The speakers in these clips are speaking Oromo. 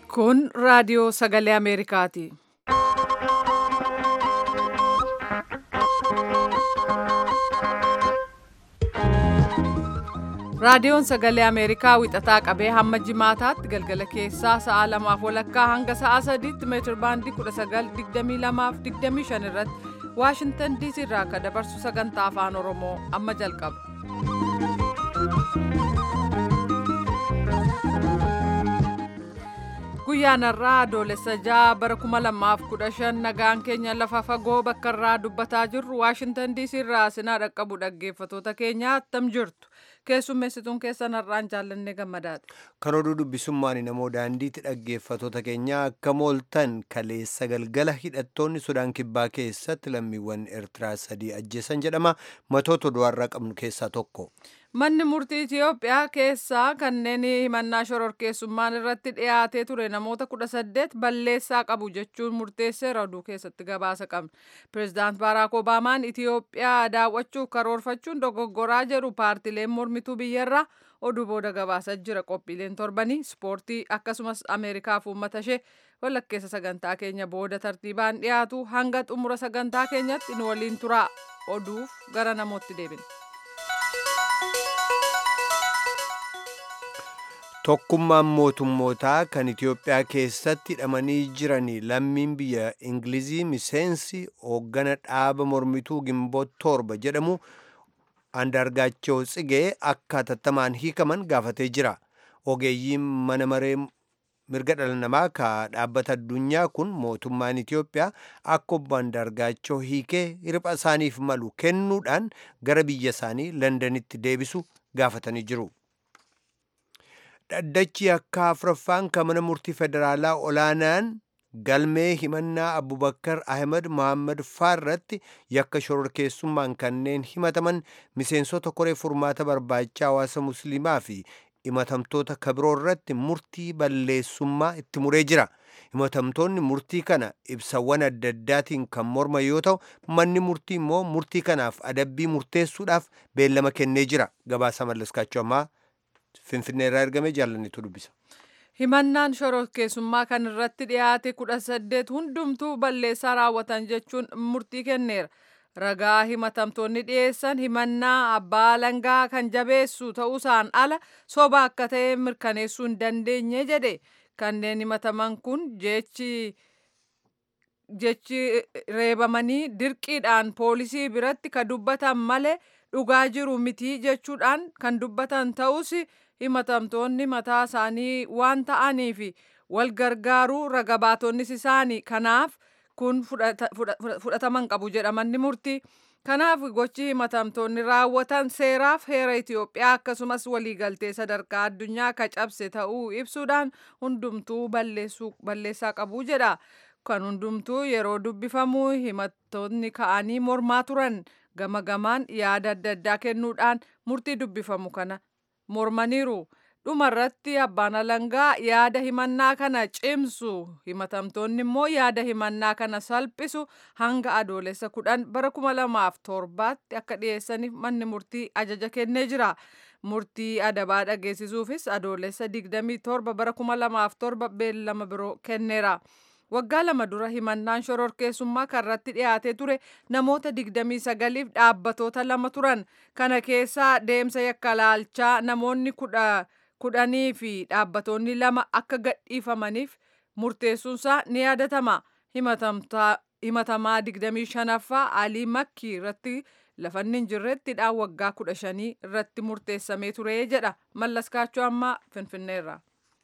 Kun raadiyoo sagalee Ameerikaati. Raadiyoon sagalee Ameerikaa wixataa qabee hamma jimaataatti galgala keessaa sa'a lamaaf walakkaa hanga sa'a sadiitti meetir baandii 1922 irratti Waashintan DC irraa akka dabarsu sagantaa afaan Oromoo amma jalqaba. Guyyaan har'aa adoolessa ja'a bara 2015 nagaan keenya lafa fagoo bakka irraa dubbataa jirru Waashintan DC irraa sinaa dhaqqabu dhaggeeffatoota keenya attam jirtu. Keessummeessituun keessan har'aan jaallannee gammadaati. Kan oduu dubbisummaan namoo daandiitti dhaggeeffatoota keenya akka mooltan kaleessa galgala hidhattoonni Sudaan Kibbaa keessatti lammiiwwan Eertiraa sadii ajjeesan jedhama. Matoota oduu har'aa qabnu keessaa tokko. Manni murtii Itiyoophiyaa keessaa kanneen himannaa shororkeessummaan irratti dhiyaatee ture namoota kudha saddeet balleessaa qabu jechuun murteesseera oduu keessatti gabaasa qabna. Pireezidaant Baaraak Obaamaan Itiyoophiyaa daawwachuuf karoorfachuun dogoggoraa jedhu paartileen mormituu biyyarraa oduu booda gabaasaa jira. Qophiileen torbanii ispoortii akkasumas Ameerikaaf uummata ishee walakkeessa sagantaa keenya booda tartiibaan dhiyaatu hanga xumura sagantaa keenyatti nu waliin turaa oduuf gara namootti deebina. Tokkummaan mootummootaa kan Itiyoophiyaa keessatti hidhamanii jiranii lammiin biyya Ingilizii miseensi hooggana dhaaba mormituu Gimboot torba jedhamu Andargaachoo Tsigee akka hatattamaan hiikaman gaafatee jira. Ogeeyyiin mana maree mirga dhala namaa ka dhaabbata addunyaa kun mootummaan Itiyoophiyaa akka obbo Andargaachoo hiikee hirpha isaaniif malu kennuudhaan gara biyya isaanii Londanitti deebisu gaafatanii jiru. Dhaddachi akka afuraffaan kan mana murtii federaalaa olaanaan galmee himannaa Abubakar Ahmed Mohaammed Faarratti yakka shororkeessummaan kanneen himataman miseensota koree furmaata barbaachaa hawaasa musliimaa fi himatamtoota kabiroo irratti murtii balleessummaa itti muree jira. Himatamtoonni murtii kana ibsawwan adda addaatiin kan morma yoo ta'u manni murtii immoo murtii kanaaf adabbii murteessuudhaaf beellama kennee jira. Gabaasa mallaskaachuu ammaa Finfinnee irraa ergame jaallannitu dubbisa. Himannaan shororkeessummaa kan irratti dhiyaate kudha saddeet hundumtuu balleessaa raawwatan jechuun murtii kenneera. Ragaa himatamtoonni dhiyeessan himannaa abbaa alangaa kan jabeessu ta'uusaan ala soba akka ta'e mirkaneessuu hin dandeenye jedhe. Kanneen himataman kun jechi jechi reebamanii dirqiidhaan poolisii biratti kan dubbatan malee dhugaa jiru miti jechuudhaan kan dubbatan ta'us himatamtoonni mataa isaanii waan ta'aniif wal gargaaruu raga baatonnis isaanii kanaaf kun fudhataman qabu jedhamanni murtii. Kanaaf gochi himatamtoonni raawwatan seeraaf heera Itiyoophiyaa akkasumas waliigaltee sadarkaa addunyaa ka cabse ta'uu ibsuudhaan hundumtuu balleessaa qabu jedha. Kan hundumtuu yeroo dubbifamu himattoonni ka'anii mormaa turan gama gamaan yaada adda addaa kennuudhaan murtii dubbifamu kana mormaniiru. dhumarratti abbaan alangaa yaada himannaa kana cimsu himatamtoonni immoo yaada himannaa kana salphisu hanga adoolessa kudhan bara kuma lamaaf torbaatti akka dhiyeessaniif manni murtii ajaja kennee jira. Murtii adabaa dhageessisuufis adoolessa digdamii torba bara kuma lamaaf torba beellama biroo kenneera. Waggaa lama dura himannaan shororkeessummaa karratti dhiyaatee ture namoota digdamii sagaliif dhaabbatoota lama turan. Kana keessaa deemsa yakka laalchaa namoonni kudha kudhanii fi dhaabbatoonni lama akka gadhiifamaniif murteessuunsaa ni yaadatama. Himatamaa 25ffaa Alii Makkii irratti lafanni hin jirretti dhaan waggaa 15 irratti murteessamee ture jedha. Mallaskaachuu ammaa Finfinneerra.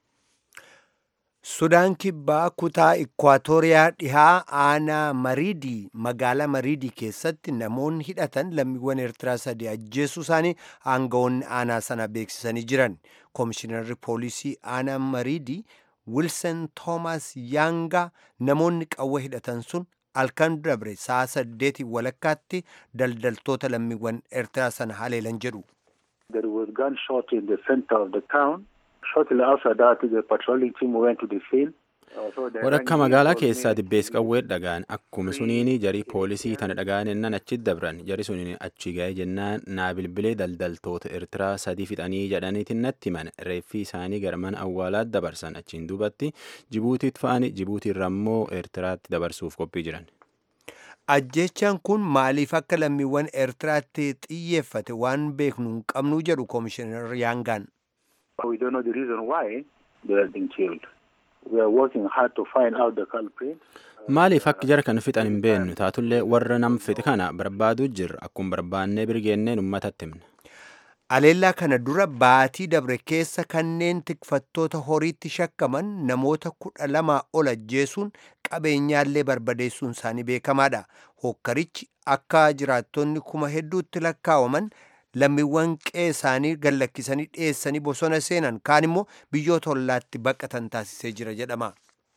Sudaan kibbaa kutaa Ikwaatooriyaa dhihaa aanaa Mariidii magaalaa Mariidii keessatti namoonni hidhatan lammiiwwan Eertiraa sadii ajjeesuu isaanii aangawoonni aanaa sana beeksisanii jiran. Koomishinarri poolisii aanaa Mariidii Wilson Toomas Yaangaa namoonni qawwa hidhatan sun halkan dabre sa'a saddeetii walakkaatti daldaltoota lammiiwwan Eertiraa sana haleelan jedhu. There was gunshot in the center of the town. Shortly after that, the patrolling team went to the scene. Wadhakka magaalaa keessaa dibbees qawwee dhagaan akkuma suniin jarii poolisii tana dhagaan ennan achi dabran jari suniin achi ga'ee jennaan naa bilbilee daldaltoota Eertiraa sadii fixanii jedhaniitiin natti himan reeffi isaanii gara mana awwaalaatti dabarsan achiin duubatti Jibuutiitti fa'anii Jibuutiirra immoo Eertiraatti dabarsuuf qophii jiran. Ajjechaan kun maaliif akka lammiiwwan Eertiraatti xiyyeeffate waan beeknu hin qabnu jedhu Koomishinar Yaangaan. We don't know the reason why they have been killed. We are working hard to find out the culprit. Maaliif akka jara kan fixan hin beeknu taatullee warra nam fixe kana barbaaduu jirra akkuma barbaannee birgeenneen uummatatti himna. Aleellaa kana dura baatii dabre keessa kanneen tikfattoota horiitti shakkaman namoota kudha lamaa ol ajjeesuun qabeenyaallee barbadeessuun isaanii beekamaadha. Hokkarichi akka jiraattonni kuma hedduutti lakkaawaman lammiiwwan qe'ee isaanii gallakkisanii dhiyeessanii bosona seenan kaan immoo biyyoota ollaatti baqatan taasisee jira jedhama.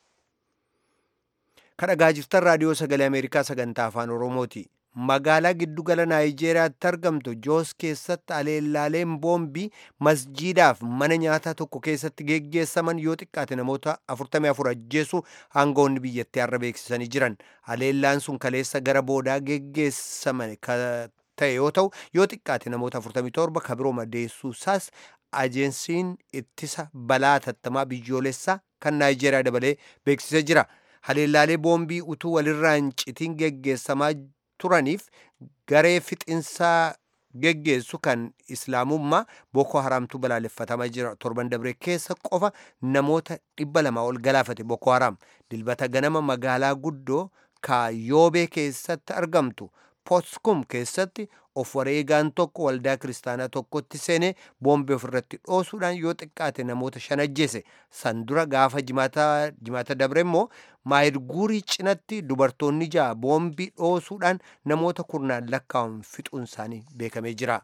Kadhagaa jirtan raadiyoo sagalee Ameerikaa sagantaa afaan Oromooti. Magaalaa giddugala Naayijeeriyaatti argamtu Joos keessatti aleellaaleen boombii masjiidaaf mana nyaataa tokko keessatti geggeessaman yoo xiqqaate namoota 44 ajjeesuu aangawoonni biyyattii har'a beeksisanii jiran. Aleellaan sun kaleessa gara boodaa geggeessaman ta'e yoo ta'u yoo xiqqaate namoota 47 kabiroo madeessuu isaas ajeensiin ittisa balaa tattamaa biyyoolessaa kan Naayijeeriyaa dabalee beeksisee jira. Haleellaalee boombii utuu walirraa hin citiin geggeessamaa turaniif garee fixinsaa geggeessu kan islaamummaa Boko Haramtu balaaleffatamaa jira. Torban dabre keessa qofa namoota dhibba lama ol galaafate Boko Haram. Dilbata ganama magaalaa guddoo Kaayoobee keessatti argamtu Potskum keessatti of wareegaan tokko waldaa kiristaanaa tokkotti seenee boombii ofirratti dhoosuudhaan yoo xiqqaate namoota shan ajjeese san dura gaafa jimaata dabre immoo maayirguurii cinatti dubartoonni ja'a boombii dhoosuudhaan namoota kurnaan lakkaa'aman fixuun isaanii beekamee jira.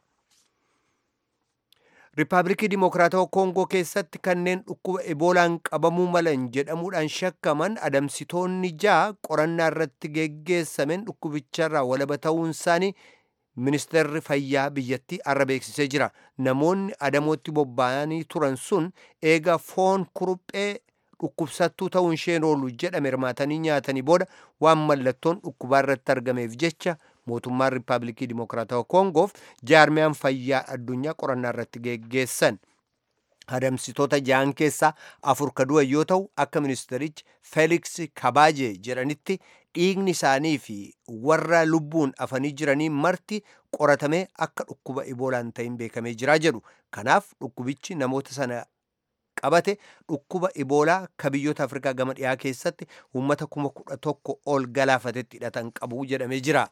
Riippaabilikii Dimokiraatawaa Koongoo keessatti kanneen dhukkuba eboolaan qabamuu malan jedhamuudhaan shakkaman adamsitoonni ja'a qorannaa irratti geggeessameen dhukkubicharraa walaba ta'uun isaanii ministeerri fayyaa biyyattii har'a beeksisee jira. Namoonni adamootti bobba'anii turan sun eega foon kuruphee dhukkubsattuu ta'uun isheen oolu jedhame hirmaatanii nyaatanii booda waan mallattoon dhukkubaa irratti argameef jecha mootummaan riippaabilikii dimokiraatawaa koongoof jaarmiyaan fayyaa addunyaa qorannaa irratti geggeessan. Adamsitoota ja'an keessaa afur ka du'an yoo ta'u akka ministerichi Feeliks Kabaaje jedhanitti dhiigni isaanii fi warra lubbuun afanii jiranii marti qoratamee akka dhukkuba iboolaan ta'in beekamee jiraa jedhu. Kanaaf dhukkubichi namoota sana qabate dhukkuba iboolaa ka biyyoota afrikaa gama dhiyaa keessatti uummata kuma kudha tokko ol galaafatetti hidhatan qabu jedhamee jira.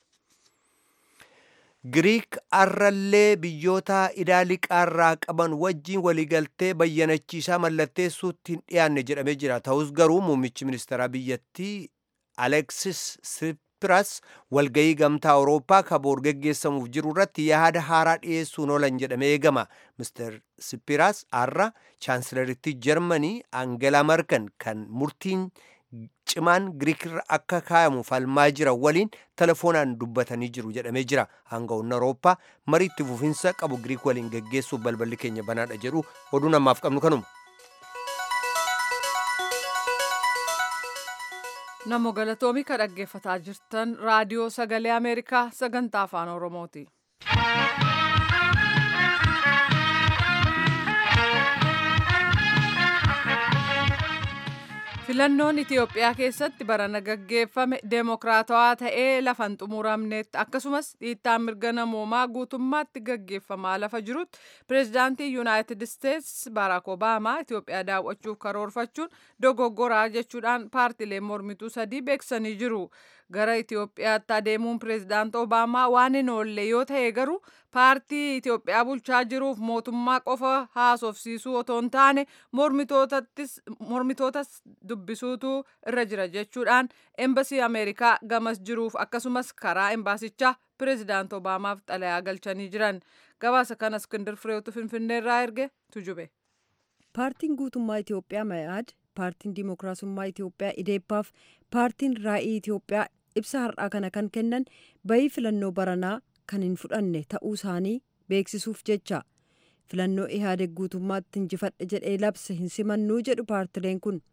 Giriik arrallee biyyoota idaa liqaarraa qaban wajjiin waliigaltee bayyanachiisaa mallatteessuutti hin dhiyaanne jedhamee jira. Ta'us garuu muummichi ministeeraa biyyattii Aleksis Sipiras walgayii gamtaa Awurooppaa kaboor geggeessamuuf jiru irratti yaada haaraa dhiyeessuun oolan jedhamee eegama. Mr. Sipiras har'a chaansilarittii Jarmanii Aangelaa Markan kan murtiin cimaan Giriikirra akka kaayamu falmaa jira waliin telefoonaan dubbatanii jiru jedhamee jira. Aangawoonni Awurooppaa marii itti fufinsa qabu Giriik waliin geggeessuuf balballi keenya banaadha jedhu oduu namaaf qabnu kanuma. Namo galatoomii ka dhaggeeffataa jirtan raadiyoo sagalee Ameerikaa sagantaa afaan Oromooti. Filannoon Itiyoophiyaa keessatti barana gaggeeffame deemokiraatawaa ta'ee lafan xumuramnetti akkasumas dhiittaan mirga namoomaa guutummaatti gaggeeffamaa lafa jirutti pireezidaantii Yuunaayitid Isteets Baaraak Obaamaa Itiyoophiyaa daawwachuuf karoorfachuun dogoggoraa jechuudhaan paartiileen mormituu sadii beeksisanii jiru. Gara Itiyoophiyaatti adeemuun pireezidaant Obaamaa waan hin oolle yoo ta'e garuu paartii Itiyoophiyaa bulchaa jiruuf mootummaa qofa haasofsiisuu otoo hin taane mormitootas dubbisuutu irra jira jechuudhaan embasii Ameerikaa gamas jiruuf akkasumas karaa embaasichaa pireezidaant Obaamaaf xalayaa galchanii jiran. Gabaasa kana Iskindir Fireetu Finfinneerraa erge tujube. Paartiin guutummaa Itiyoophiyaa Mayaad, paartiin Dimookiraasummaa Itiyoophiyaa Ideeppaaf paartiin Raa'ii Itiyoophiyaa ibsa har'aa kana kan kennan bayii filannoo baranaa kan hin fudhanne ta'uu isaanii beeksisuuf jecha filannoo ihaadeg guutummaatti injifadhe jedhee labse hin simannuu jedhu paartileen kun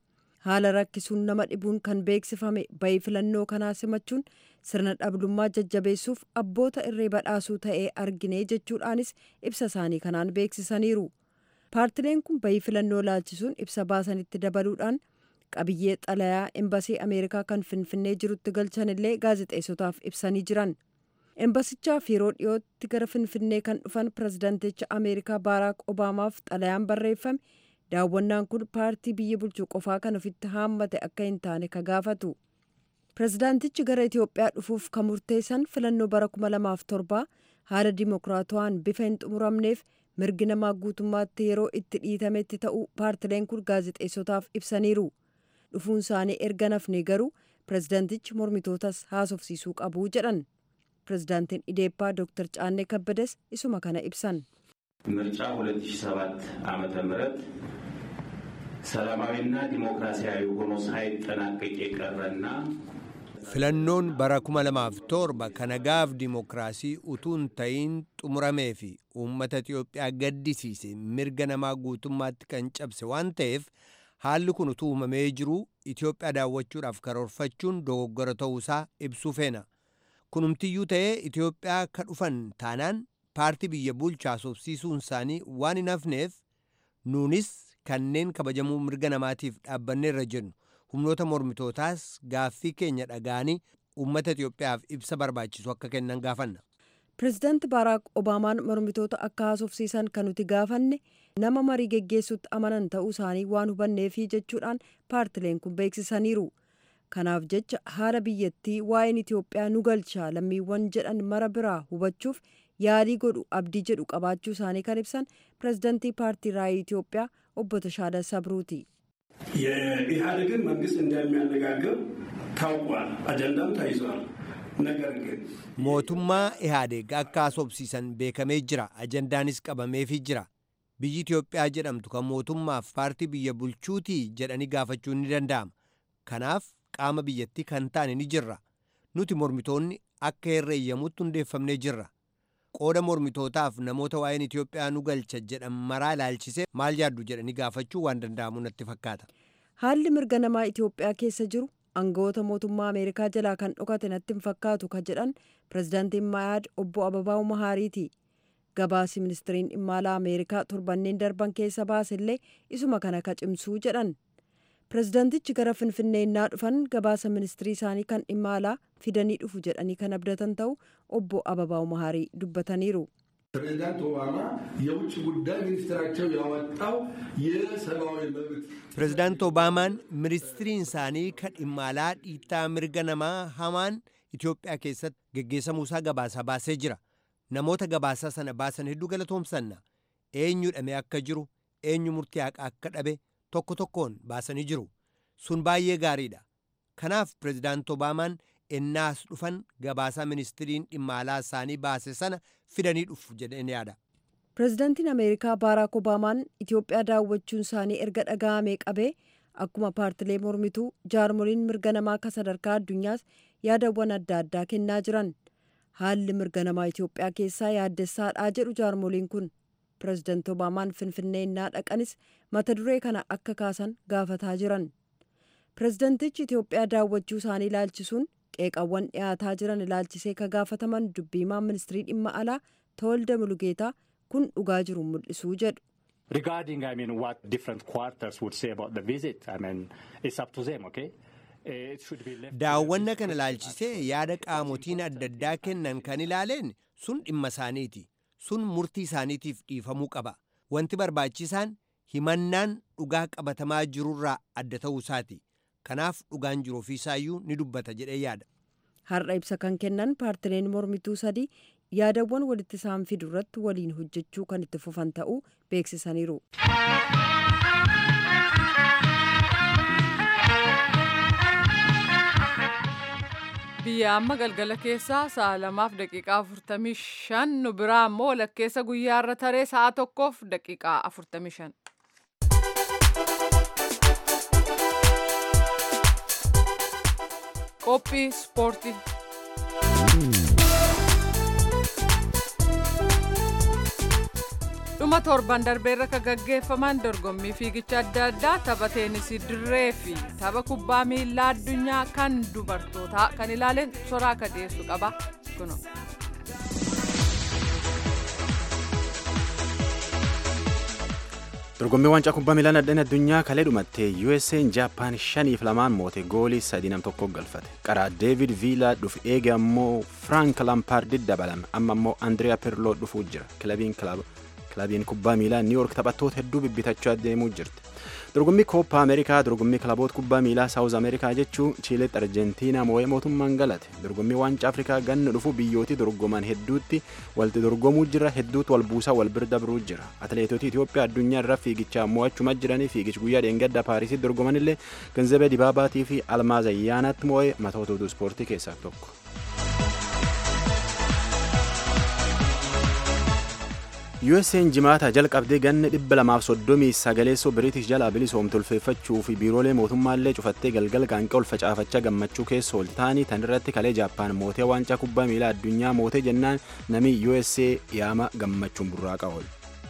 haala rakkisuun nama dhibuun kan beeksifame bayii filannoo kanaa simachuun sirna dhablummaa jajjabeessuuf abboota irree badhaasuu ta'ee argine jechuudhaanis ibsa isaanii kanaan beeksisaniiru. paartileen kun bayii filannoo laalchisuun ibsa baasanitti dabaluudhaan qabiyyee xalayaa embasii ameerikaa kan finfinnee jirutti galchan illee gaazexeessotaaf ibsanii jiran. embasichaaf yeroo dhiyootti gara finfinnee kan dhufan pirezidaanticha ameerikaa baaraak obaamaaf xalayaan barreeffame daawwannaan kun paartii biyya bulchuu qofaa kan ofitti haammate akka hin taane ka gaafatu pirezidaantichi gara itiyoophiyaa dhufuuf kan murteessan filannoo bara 2007 haala dimokiraatawaan bifa hin xumuramneef mirgi namaa guutummaatti yeroo itti dhiitametti ta'uu paartileen kun gaazexeessotaaf ibsaniiru dhufuun isaanii erga nafne garuu pirezidaantichi mormitootas haasofsiisuu qabu jedhan pirezidaantiin ኢዴፓ ዶክተር ጫኔ ከበደስ isuma kana ibsan ምርጫ 2007 ዓመተ ምህረት ሰላማዊና ዲሞክራሲያዊ ሆኖ ሳይጠናቀቅ የቀረና filannoon bara 2007 kan nagaaf dimokiraasii utuu hin ta'iin xumuramee fi uummata Itiyoophiyaa gaddisiise mirga namaa guutummaatti kan cabse waan ta'eef haalli kun utuu uumamee jiru Itiyoophiyaa daawwachuudhaaf karoorfachuun dogoggora ta'uusaa ibsuu feena. kunumtiyyuu ta'ee Itiyoophiyaa ka dhufan taanaan paartii biyya bulchaa haasofsiisuun isaanii waan hin hafneef nuunis kanneen kabajamuu mirga namaatiif dhaabbanneerra jennu humnoota mormitootaas gaaffii keenya dhaga'anii uummata Itiyoophiyaaf ibsa barbaachisu akka kennan gaafanna. pirezidaanti baaraak obaamaan mormitoota akka haasofsiisan kan nuti gaafanne nama marii geggeessutti amanan ta'uu isaanii waan hubanneefi jechuudhaan paartileen kun beeksisaniiru. kanaaf jecha haala biyyattii waa'een itiyoophiyaa nu galchaa lammiiwwan jedhan mara biraa hubachuuf yaalii godhu abdii jedhu qabaachuu isaanii kan ibsan pirezidantii paartii raayii itiyoophiyaa obbo Tashaada Sabruuti. የኢህአዴግን መንግስት እንደሚያነጋግር ታውቋል፣ አጀንዳም ተይዟል። ነገር ግን mootummaa ihaadeeg akka haasofsiisan beekamee jira ajandaanis qabameefii jira biyyi itiyoophiyaa jedhamtu kan mootummaaf paartii biyya bulchuutii jedhanii gaafachuun ni danda'ama kanaaf qaama biyyattii kan taane ni jirra nuti mormitoonni akka herreeyyamutti hundeeffamnee jirra qooda mormitootaaf namoota waa'een Itiyoophiyaa nu galcha jedhan maraa ilaalchisee maal yaaddu jedhanii gaafachuu waan danda'amu natti fakkaata. haalli mirga namaa itiyoophiyaa keessa jiru aangawoota mootummaa ameerikaa jalaa kan dhokate natti hin fakkaatu ka jedhan pirezidaantiin maayaad obbo ababaa'u mahaariiti gabaasi ministiriin dhimma alaa ameerikaa torbanneen darban keessa baasellee isuma kana ka cimsuu jedhan pirezidaantichi gara finfinnee innaa dhufan gabaasa ministirii isaanii kan dhimma alaa fidanii dhufu jedhanii kan abdatan ta'u obbo ababaa'u mahaarii dubbataniiru. ፕሬዚዳንት ኦባማ የውጭ ጉዳይ ሚኒስትራቸው ያወጣው የሰብአዊ መብት pirezidaanti obaamaan ministiriin isaanii kan dhimma alaa dhiittaa mirga namaa hamaan Itiyoophiyaa keessatti geggeessamuusaa gabaasaa baasee jira. Namoota gabaasaa sana baasan hedduu galatoomsanna. Eenyu hidhamee akka jiru, eenyu murtii haqaa akka dhabe tokko tokkoon baasanii jiru. Sun baay'ee gaariidha. Kanaaf pirezidaanti Obaamaan ennaas dhufan gabaasaa ministiriin dhimma alaa isaanii baase sana fidanii dhufu jedheen yaada. pirezidaantiin ameerikaa baaraak obaamaan itiyoophiyaa daawwachuun isaanii erga dhaga'amee qabee akkuma paartilee mormituu jaarmoliin mirga namaa akka sadarkaa addunyaas yaadawwan adda addaa kennaa jiran haalli mirga namaa itiyoophiyaa keessaa yaaddessaadhaa jedhu jaarmoliin kun pirezidaanti obaamaan finfinnee innaa dhaqanis mata duree kana akka kaasan gaafataa jiran pirezidaantichi itiyoophiyaa daawwachuu isaanii ilaalchisuun qeeqawwan dhiyaataa jiran ilaalchisee ka gaafataman dubbiimaan ministirii dhimma alaa tawalda mulugeetaa kun dhugaa jiru mul'isuu jedhu. Regarding, I mean, what different quarters would say about the visit, I mean, it's up to them, okay? Uh, It should be left. to the Daawwanna visitor kana to ilaalchisee yaada qaamotiin adda addaa kennan kan ilaaleen sun dhimma isaaniiti. Sun murtii isaaniitiif dhiifamuu qaba. Wanti barbaachisaan himannaan dhugaa qabatamaa jirurraa adda ta'uu isaati. Kanaaf dhugaan jiru ofiisaayyuu ni dubbata jedhee yaada. har'a ibsa kan kennan paartileen mormituu sadii yaadawwan walitti isaan fidu irratti waliin hojjechuu kan itti fufan ta'uu beeksisaniiru. biyya amma galgala keessaa sa'a lamaaf daqiiqaa afurtamii shan nu biraa ammoo walakkeessa guyyaarra taree sa'a tokkoof daqiiqaa afurtamii shan. qophii ispoortii. dhuma torban darbeerra ka gaggeeffaman dorgommii fiigicha adda addaa tapha teenisii dirree fi tapha kubbaa miilaa addunyaa kan dubartootaa kan ilaaleen soraa akka dhiyeessu qaba kuno. dorgommii waancaa kubbaa miilaa nadheen addunyaa kalee dhumattee USA'n Jaappaan shaniif lamaan moote goolii sadii nam tokko galfate qaraa Deevid Viilaa dhufu eege ammoo Frank Lampaard dabalame amma ammoo Andriyaa Pirloo dhufuu jira kilabiin kilabiin kubbaa miilaa New York taphattoota hedduu bibbitachaa deemuu jirti. dorgommii kooppa ameerikaa dorgommii kilaboota kubbaa miilaa saawuz ameerikaa jechuun chiiletti arjentiinaa moo'ee mootummaan galate dorgommii waancaa afrikaa ganna dhufu biyyootii dorgoman hedduutti walti dorgomuu jira hedduutu wal buusaa wal bira dabruu jira atileetota itiyoophiyaa addunyaa irra fiigichaa mo'achuma jiranii fiigichi guyyaa dheengadda paarisitti dorgoman illee ganzabee dibaabaatii fi almaaz ayyaanaatti moo'ee matoota ispoortii keessaa tokko. USA'n jimaata jalqabdee ganna dhibba lamaaf soddomii sagaleessoo biriitish jalaa bilisoomtu ulfeeffachuu fi biiroolee mootummaallee cufattee galgal qaanqee ol facaafachaa gammachuu keessa ol ta'anii tan irratti kalee jaappaan mootee waancaa kubbaa miilaa addunyaa mootee jennaan namni USA yaama gammachuun burraaqa ool.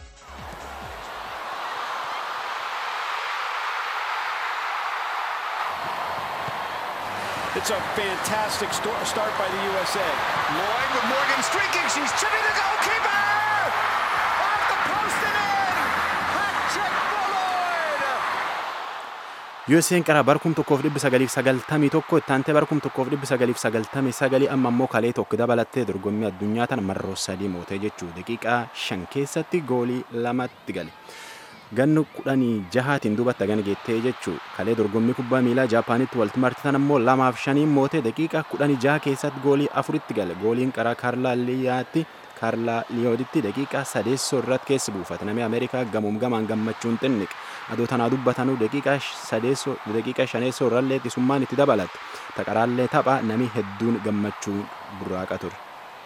It's a fantastic start by the USA. Lloyd with Morgan streaking. She's chipping the goalkeeper! Off the post and in! Hat trick for Lloyd! USA'n qara barkum tokkoof dhibbi sagaliif sagaltamii tokko ittaantee barkum tokkoof dhibbi sagaliif sagaltamii sagalii amma ammoo kalee tokko dabalattee dorgommii addunyaa tana marroo sadii mootee jechuu daqiiqaa shan keessatti goolii lamatti gale. gannu kudhanii jahaatiin duubatti gana geettee jechuu kalee dorgommii kubbaa miilaa jaapaanitti walitti martitan ammoo lamaaf shaniin mootee daqiiqa kudhanii jaha keessatti goolii afuritti gale gooliin qaraa kaarlaa liyaatti kaarlaa liyooditti daqiiqa sadeessoo irratti keessi buufate namni ameerikaa gamuum gamaan gammachuun xinniqe adoo tanaa dubbatanuu daqiiqa sadeessoo daqiiqa shaneessoo irrallee xisummaan itti dabalatte taqaraallee tapha namni hedduun gammachuu burraaqa ture.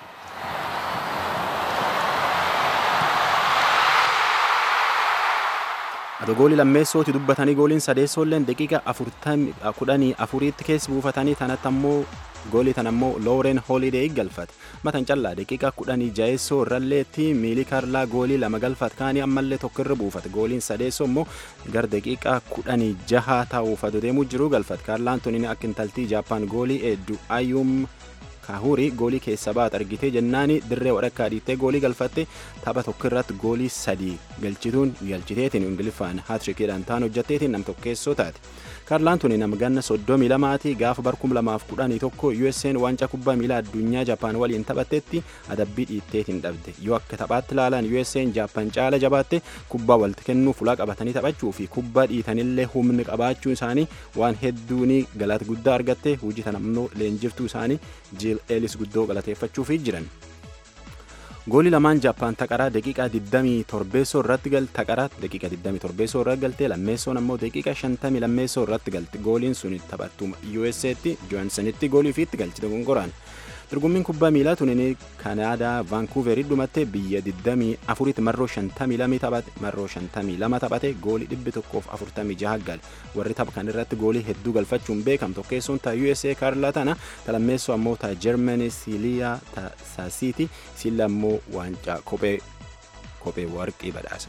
Adoo goolii lammeessooti dubbatanii gooliin sadeessoolleen daqiiqa kudhanii afuriitti keessi buufatanii tanatti ammoo goolii tan ammoo Looren Holiday galfate matan callaa daqiiqa kudhanii jaheessoo irralleetti miilii kaarlaa goolii lama galfate kaanii ammallee tokko irra buufate gooliin sadeessoo immoo gar daqiiqa kudhanii jaha ta'uuf adoo deemuu jiruu galfate kaarlaan tuniin akka intaltii jaappaan goolii hedduu ayyuum kaahurii goolii keessa baat argitee jennaani dirree wadhakkaa dhiittee goolii galfatte tapha tokko irratti goolii sadii galchituun galchiteetiin ingiliffaan haatrikiidhaan ta'an hojjatteetiin nam tokkeessoo taate kaarlaan tuni nama ganna soddomii lamaati gaafa barkum lamaaf kudhanii tokko USA'n waancaa kubbaa miilaa addunyaa Jaapaan waliin taphattetti adabbii dhiitteetiin dhabde yoo akka taphaatti ilaalan USA'n Jaapaan caala jabaatte kubbaa walitti kennuu fulaa qabatanii taphachuu fi kubbaa dhiitanillee humni qabaachuu isaanii waan hedduuni galata guddaa argatte hojii tan ammoo leenjiftuu isaanii jiil eelis guddoo galateeffachuufi jiran. goolii lamaan jaappaan taqaraa daqiiqaa 27 irratti gal taqaraa daqiiqa 27 irratti galtee lammeessoon ammoo daqiiqa 50 lammeessoo irratti galte gooliin sun taphattuu USA'tti Johansonitti goolii ofiitti galchite gongoraan. dorgommiin kubbaa miilaa tunin kanaadaa vaankuuverii dhumatte biyya 24tti marroo 52 taphate marroo 52 taphate goolii 146 gale warri tapha kan irratti goolii hedduu galfachuun beekam tokkeessoon ta USA kaarlaa tana ta lammeessoo ammoo ta Germany Siliyaa ta Saasiiti silla ammoo waancaa kophee kophee warqii badhaasa.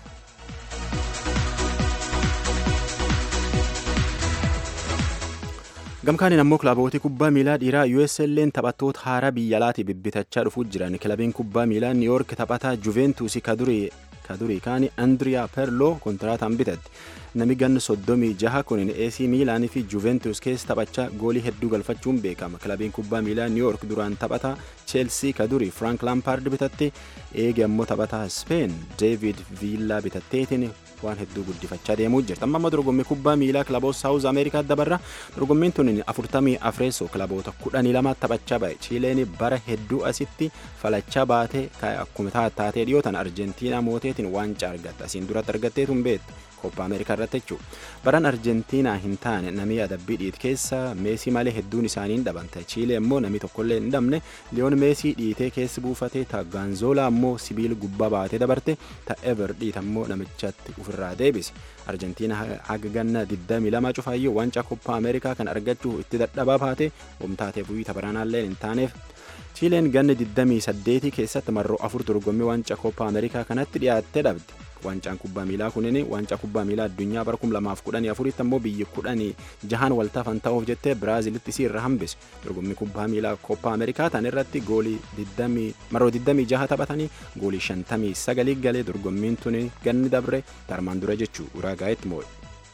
gamkaaniin ammoo kilaabooti kubbaa miilaa dhiiraa USL'n taphattoota haaraa biyya alaatii bibbitachaa dhufuu jiran kilabiin kubbaa miilaa New York taphataa Juventus kadurii kadurii kaani Andriyaa Perloo kontiraataan bitatte nami ganna soddomii jaha kunin AC Miilaanii fi Juventus keessa taphachaa goolii hedduu galfachuun beekama kilabiin kubbaa miilaa New York duraan taphataa Chelsea kadurii Frank Lampard bitatte eege ammoo taphataa Spain David Villa bitatteetiin waan hedduu guddifachaa deemuu jirti amma amma dorgommii kubbaa miilaa kilaboota saawuz ameerikaa dabarra dorgommiin tun afurtamii afreessoo kilaboota kudhanii lama taphachaa ba'e chiileen bara hedduu asitti falachaa baatee akkuma taatee dhiyootan arjentiinaa mooteetiin waancaa argatte asiin duratti argatteetu hin beektu koppaa ameerikaa irratti jechuudha baran arjentiinaa hin taane namni adabbii dhiit keessa meesii malee hedduun isaanii hin dhabante chiilee immoo namni tokkollee hin dhabne liyoon meesii dhiitee keessi buufate ta gaanzoolaa ammoo sibiila gubbaa baatee dabarte ta ever dhiit ammoo namichatti ofirraa deebise arjentiina haga ganna 22 cufaayyuu waancaa koppaa ameerikaa kan argachuu itti dadhabaa baate homtaateef wayii tabaranaallee hin taaneef chiileen ganna 28 keessatti marroo afur dorgommii waancaa koppaa ameerikaa kanatti dhiyaattee dhabde waancaan kubbaa miilaa kunin waancaa kubbaa miilaa addunyaa bara 2014 ammoo biyyi kudhanii jahan waltaafan ta'uuf jettee Biraazilitti isii irra hambise dorgommii kubbaa miilaa Koppaa Ameerikaa tan irratti goolii 20 maroo 26 taphatanii goolii 59 galee dorgommiin tuni ganni dabre tarmaan dura jechuu uraagaayetti moo'e.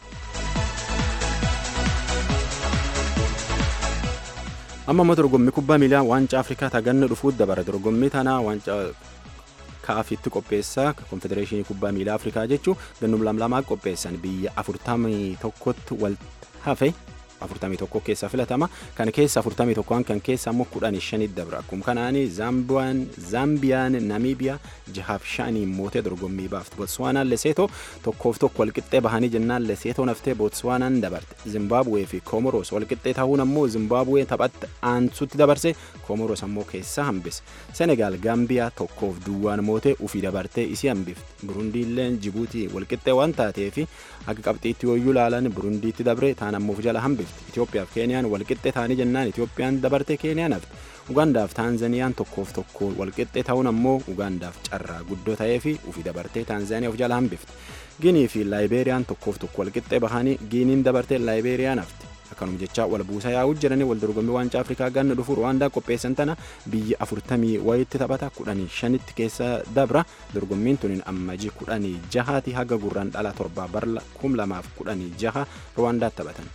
amma immoo dorgommii kubbaa miilaa waancaa afrikaa taganna dhufuut dabara dorgommii tanaa waancaa kaafitti qopheessaa konfedereeshinii kubbaa miilaa afrikaa jechuu gannum lamlamaa qopheessan biyya afurtamii tokkotti wal hafe afurtamii tokko keessa filatama kan keessa afurtamii tokkoon kan keessa ammoo kudhanii shanii dabra akkuma kanaani zaambiyaan zaambiyaan namiibiyaa jahaaf shanii mootee dorgommii baafte botswaanaan leseetoo tokkoof tokko walqixxee bahanii jennaan leseetoo naftee botswaanaan dabarte zimbaabuwee fi koomoros walqixxee ta'uun ammoo zimbaabuwee taphatti aansutti dabarse koomoros ammoo keessa hambise senegaal gaambiyaa tokkoof duwwaan mootee ufii dabartee isii hambifte burundiilleen jibuutii walqixxee waan taateefi akka qabxiitti yooyyuu laalan burundiitti dabre taan ammoo jala hambifte Itoophiyaaf Keeniyaan walqixxee ta'anii jennaan Itoophiyaan dabarte Keeniyaan hafte Ugaandaaf Taanzaniyaan tokkoof tokko walqixxee ta'uun ammoo Ugaandaaf carraa guddoo ta'ee fi ufii dabartee Taanzaniyaa of jala hambifte Ginii fi Laayibeeriyaan tokkoof tokko walqixxee bahanii Giiniin dabartee Laayibeeriyaan hafte akkanuma jecha wal buusaa yaa'uu jiranii wal dorgommii waancaa Afrikaa ganna dhufu Ruwaandaa qopheessan tana biyya afurtamii wayitti taphata kudhanii shanitti keessa dabra dorgommiin tuniin ammajii kudhanii jahaati haga gurraan dhala torbaa barla kum lamaaf kudhanii jaha Ruwaandaatti taphatan.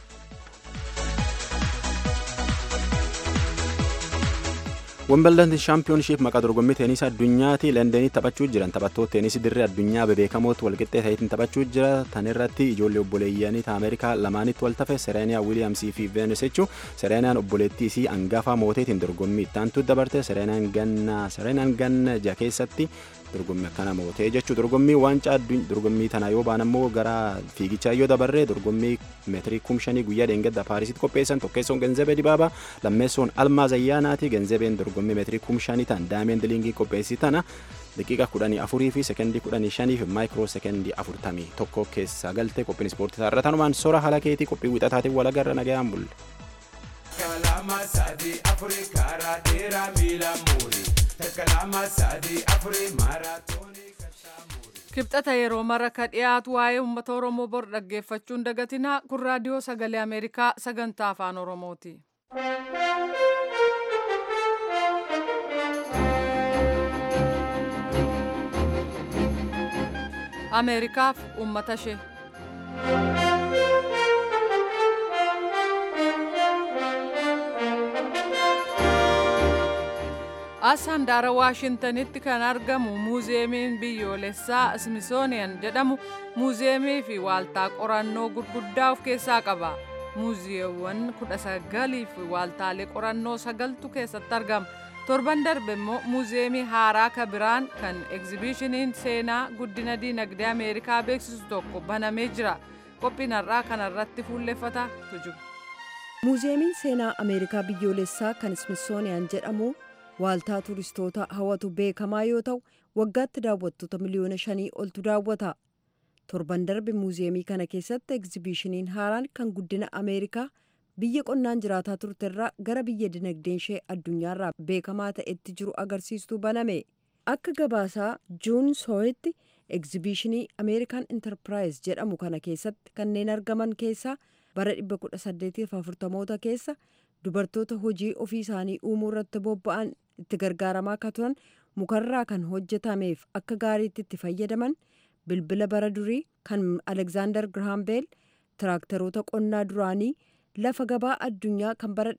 Wimbildan shaampiyoonshiip maqaa dorgommii teenisii addunyaati Londonitti taphachuu jiran taphattoota teenisii dirree addunyaa bebeekamootti walqixxee ta'eetiin taphachuu jira tan irratti ijoollee obboleeyyanii Ameerikaa lamaanitti wal tafe Sereeniyaa Wiiliyaamsii fi Veenus jechuu Sereeniyaan obboleettii isii hangafa mooteetiin dorgommii ittaantu dabarte Sereeniyaan ganna Sereeniyaan ganna ja keessatti dorgommii akkana mootee jechuu dorgommii waancaa dorgommii tana yoo baan ammoo gara fiigichaa yoo dabarre dorgommii meetirii kum shanii guyyaa dheengadda paarisitti qopheessan tokkeessoon genzebee dibaabaa lammeessoon almaa zayyaanaati genzebeen dorgommii meetirii kum shanii tan daameen diliingii qopheessi tana daqiiqa kudhanii afurii fi sekendii kudhanii shanii fi maayikiroo sekendii afurtamii tokko keessa galte qophiin ispoortii taarra tanumaan sora haala keetii qophii wixataatiin walagarra nagayaan bulle. Kalama sadi afuri karaa dheeraa miila muurii. Kalama sadi afuri maaraatoonii kibxata yeroo mara ka dhiyaatu waa'ee uummata oromoo bor dhaggeeffachuun dagatinaa kun raadiyoo sagalee ameerikaa sagantaa afaan oromooti. ameerikaaf uummata ishee. as handaara waashintanitti kan argamu muuziyeemiin biyyoolessaa smithsonian jedhamu muuziyeemii fi waaltaa qorannoo gurguddaa of keessaa qaba muuziyeewwan kudha sagalii fi waaltaalee qorannoo sagaltu keessatti argama torban darbe immoo muuziyeemii haaraa ka biraan kan egzibishiniin seenaa guddina diinagdee ameerikaa beeksisu tokko banamee jira qophiin har'aa kanarratti fuulleffata tujuba. muuziyeemiin seenaa ameerikaa biyyoolessaa kan smithsonian jedhamu waaltaa turistoota hawwatu beekamaa yoo ta'u waggaatti daawwattoota miliyoona shanii oltu daawwata torban darbe muuziyeemii kana keessatti egzibishiniin haaraan kan guddina ameerikaa biyya qonnaan jiraataa turterraa gara biyya dinagdeen ishee addunyaarraa beekamaa ta'etti jiru agarsiistuu baname akka gabaasaa juun sooyetti egzibishinii ameerikaan intarpiraayis jedhamu kana keessatti kanneen argaman keessaa bara 1840moota keessa dubartoota hojii ofii isaanii uumuu irratti bobba'an itti gargaaramaa akka turan mukarraa kan hojjetameef akka gaariitti itti fayyadaman bilbila bara durii kan alekzaandar girahaam beel tiraaktaroota qonnaa duraanii lafa gabaa addunyaa kan bara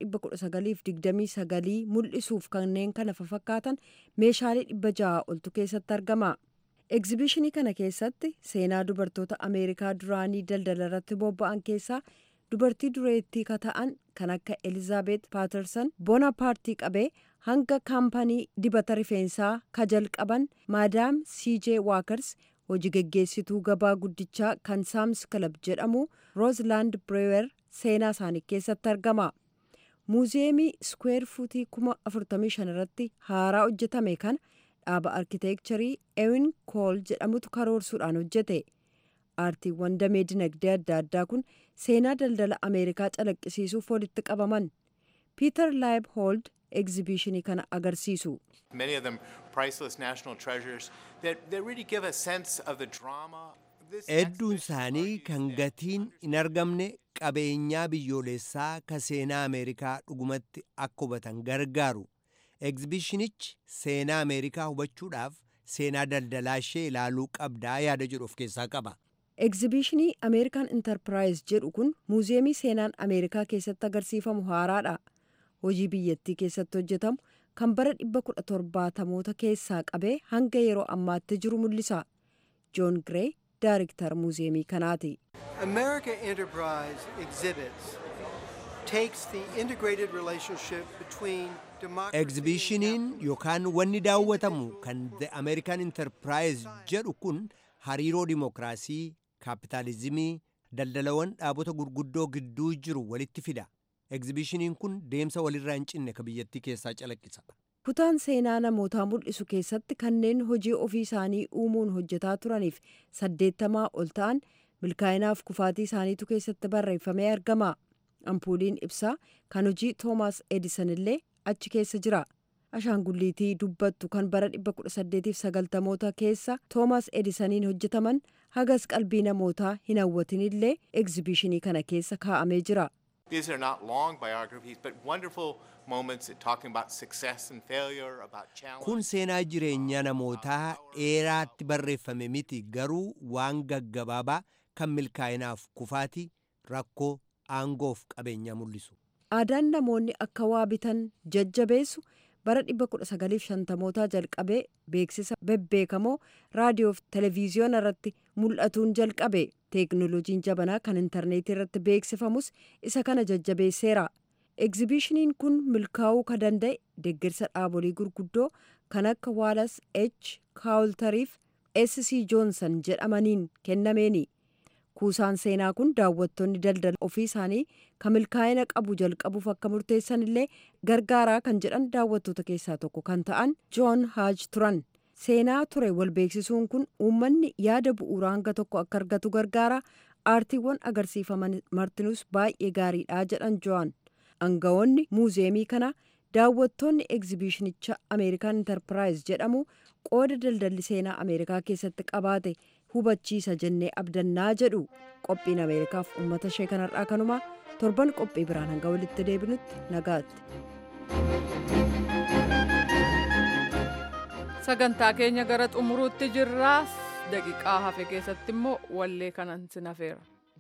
1929 mul'isuuf kanneen kana fakkaatan meeshaalee 600 oltu keessatti argama. egzibishinii kana keessatti seenaa dubartoota ameerikaa duraanii daldala irratti bobba'an keessaa dubartii dureettii ka ta'an kan akka elizaabeet paatersan bona paartii qabee hanga kaampanii dibata rifeensaa ka jalqaban maadaam cj waakers hojii geggeessituu gabaa guddichaa kan saams kilab jedhamu roozlaand bireewer seenaa isaanii keessatti argama muuziyeemii skweer fuutii kuma 45 irratti haaraa hojjetame kana dhaaba arkiteekcharii ewin kool jedhamutu karoorsuudhaan hojjete aartiiwwan damee dinagdee adda addaa kun seenaa daldala ameerikaa calaqqisiisuuf walitti qabaman piiter laayib hoold egzibiishinii kana agarsiisu. Many of them priceless national treasures that, that really give a sense of the drama. Hedduun isaanii kan gatiin hin argamne qabeenyaa biyyoolessaa ka seenaa Ameerikaa dhugumatti akka hubatan gargaaru. Egzibishinichi seenaa Ameerikaa hubachuudhaaf seenaa daldalaa ishee ilaaluu qabdaa yaada jedhu of keessaa qaba. Egzibiishinii Ameerikaan Intarpiraayis jedhu kun muuziyeemii seenaan Ameerikaa keessatti agarsiifamu haaraadha. Hojii biyyattii keessatti hojjetamu kan bara 1770moota keessaa qabee hanga yeroo ammaatti jiru mul'isa. Joon Giree Daayiriktar muuziyeemii kanaati. America Enterprise exhibits takes the integrated relationship between Egzibishiniin yookaan wanni daawwatamu kan The American Enterprise jedhu kun hariiroo dimokiraasii, kaapitaalizimii, daldalawwan dhaabota gurguddoo gidduu jiru walitti fida. Egzibishiniin kun deemsa walirraa hin cinne ka biyyattii keessaa calaqqisa. Kutaan seenaa namootaa mul'isu keessatti kanneen hojii ofii isaanii uumuun hojjetaa turaniif saddeettamaa ol ta'an milkaa'inaaf kufaatii isaaniitu keessatti barreeffamee argama. Ampuuliin ibsaa kan hojii Toomaas Edison illee achi keessa jira. Ashaangulliitii dubbattu kan bara 1890moota keessa Toomaas Edisoniin hojjetaman hagas qalbii namootaa hin hawwatin illee egzibishinii kana keessa kaa'amee jira. These are not long biographies, but wonderful moments in talking about success and failure, about challenge. Kun seenaa jireenyaa namootaa dheeraatti barreeffame miti garuu waan gaggabaabaa kan milkaa'inaaf kufaatii rakkoo aangoof qabeenyaa mul'isu. Aadaan namoonni akka waa bitan jajjabeessu bara 1950mootaa jalqabee beeksisa bebbeekamoo raadiyoof televiziyoona irratti mul'atuun jalqabe teeknoloojiin jabanaa kan intarneetii irratti beeksifamus isa kana jajjabeesseera. Egzibishiniin kun milkaa'uu ka danda'e deeggarsa dhaabolee gurguddoo kan akka waalas H kaawultariif SC joonsan jedhamaniin kennameeni. Kuusaan seenaa kun daawwattoonni daldala ofii isaanii kan milkaa'ina qabu jalqabuuf akka murteessan illee gargaaraa kan jedhan daawwattoota keessaa tokko kan ta'an Joon Haaj turan. Seenaa ture wal beeksisuun kun uummanni yaada bu'uuraa hanga tokko akka argatu gargaara. Aartiiwwan agarsiifaman martinuus baay'ee gaariidha jedhan Joon. Aangawoonni muuziyeemii kana daawwattoonni egzibishinicha Ameerikaan Intarpiraayis jedhamu qooda daldalli seenaa Ameerikaa keessatti qabaate hubachiisa jennee abdannaa jedhu qophiin ameerikaaf uummata ishee kanarraa kanumaa torban qophii biraan hanga walitti deebinutti nagaatti. sagantaa keenya gara xumuruutti jirraa daqiiqaa hafe keessatti immoo wallee kanan sin hafeera.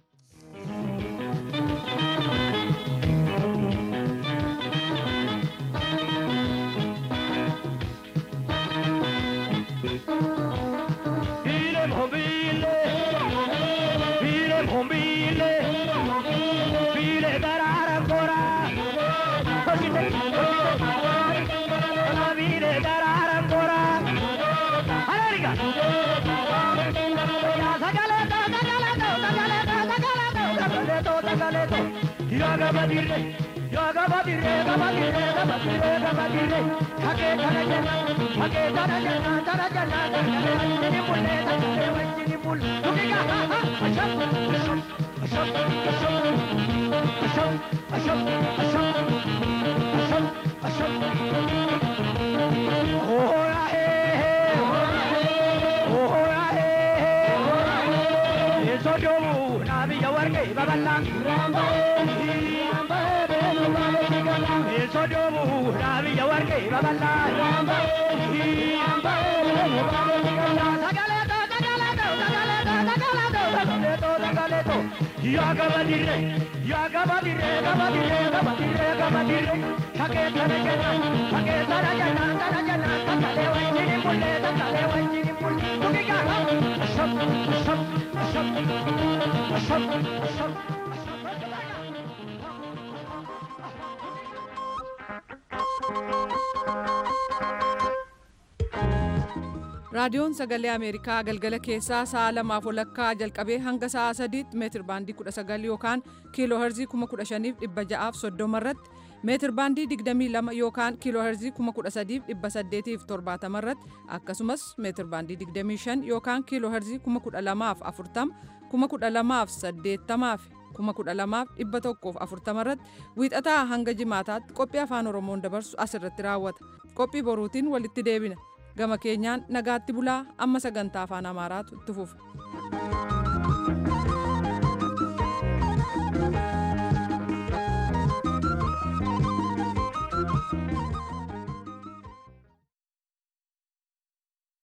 raadiyoon sagalee ameerikaa galgala keessaa sa'a lamaaf walakkaa jalqabee hanga sa'a sadiitti meetir baandii 19 yookaan kiiloo herzii 15630 irratti meetir baandii 22 yookaan kiiloo herzii 13870 irratti akkasumas meetir baandii 25 yookaan kiiloo herzii 12040 12080 kuma kudha lamaaf dhibba tokkoof afurtama irratti wiixataa hanga jimaataatti qophii afaan oromoon dabarsu asirratti raawwata qophii boruutiin walitti deebina gama keenyaan nagaatti bulaa amma sagantaa afaan amaaraatu itti fufa.